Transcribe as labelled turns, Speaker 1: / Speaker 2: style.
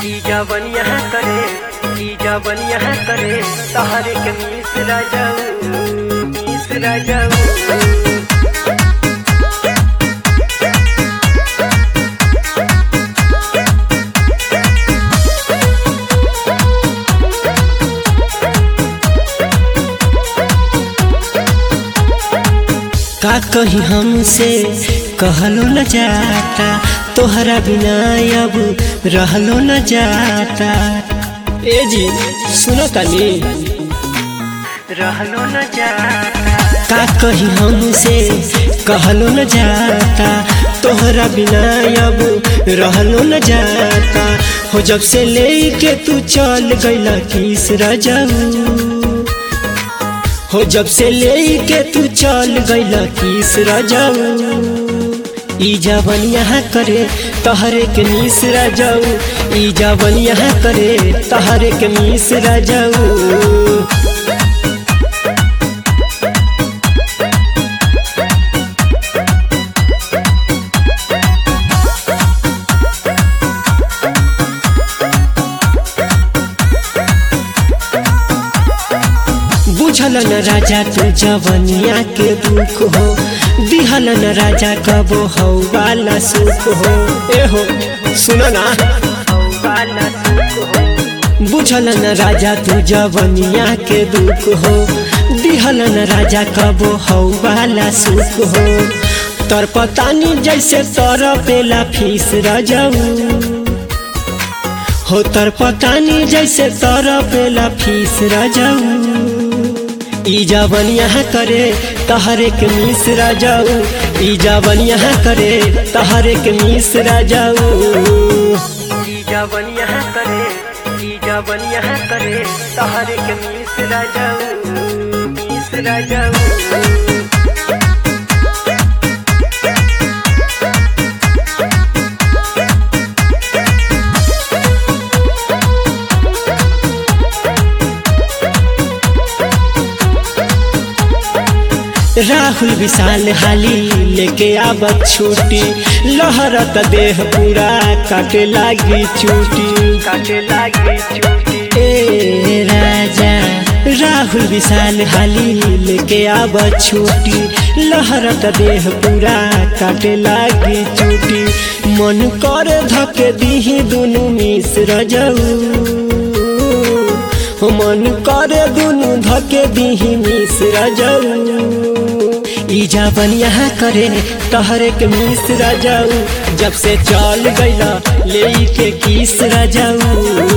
Speaker 1: ई जवन यहाँ करे ई जवन यहाँ करे तहरे के मिश्रा जाऊ मिश्रा जाऊ
Speaker 2: का कही हमसे कहलो न जाता तोहरा बिना अब रहलो न जाता ए जी सुनो तनी
Speaker 1: रहलो न जाता
Speaker 2: का कही हमसे कहलो न जाता तोहरा बिना अब रहलो न जाता हो जब से लेके तू चल गईला किस रजाऊ हो जब से लेके तू चल गईला किस रजाऊ ई जवन यहाँ करे तहरे के मिश्रा जाऊ ई जवन यहाँ करे तहरे के मिश्रा जाऊ बुझल न राजा तू जवनिया के दुख हो दिहल न राजा कबो हौ वाला सुख हो ए हो सुनो ना
Speaker 1: वाला सुख हो
Speaker 2: बुझल न राजा तू जवनिया के दुख हो दिहल न राजा कबो हौ वाला सुख हो तर पतानी जैसे तर पेला फीस रजाऊ हो तर पतानी जैसे तर पेला फीस रजाऊ ई जवन यहाँ करे तहरे के मिश्रा जाऊ ई जवन यहाँ करे तहरे के मिश्रा जाऊ
Speaker 1: ई जवन यहाँ करे ई जवन यहाँ करे तहरे के मिश्रा जाऊ मिश्रा जाऊ
Speaker 2: राहुल विशाल हाली लेके आवत छुट्टी लहरत देह पूरा काटे लागी चूटी
Speaker 1: काटे लागी चूटी
Speaker 2: ए राजा राहुल विशाल हाली लेके आवत छुट्टी लहरत देह पूरा काटे लागी चूटी मन कर धके दीही दुनु मिश्र जाऊ मन करे दुनु धके दीही मिश्र जाऊ ई जावन यहाँ करे तहरे के मिश्रा जाऊ जब से चल गईला ले के किस जाऊ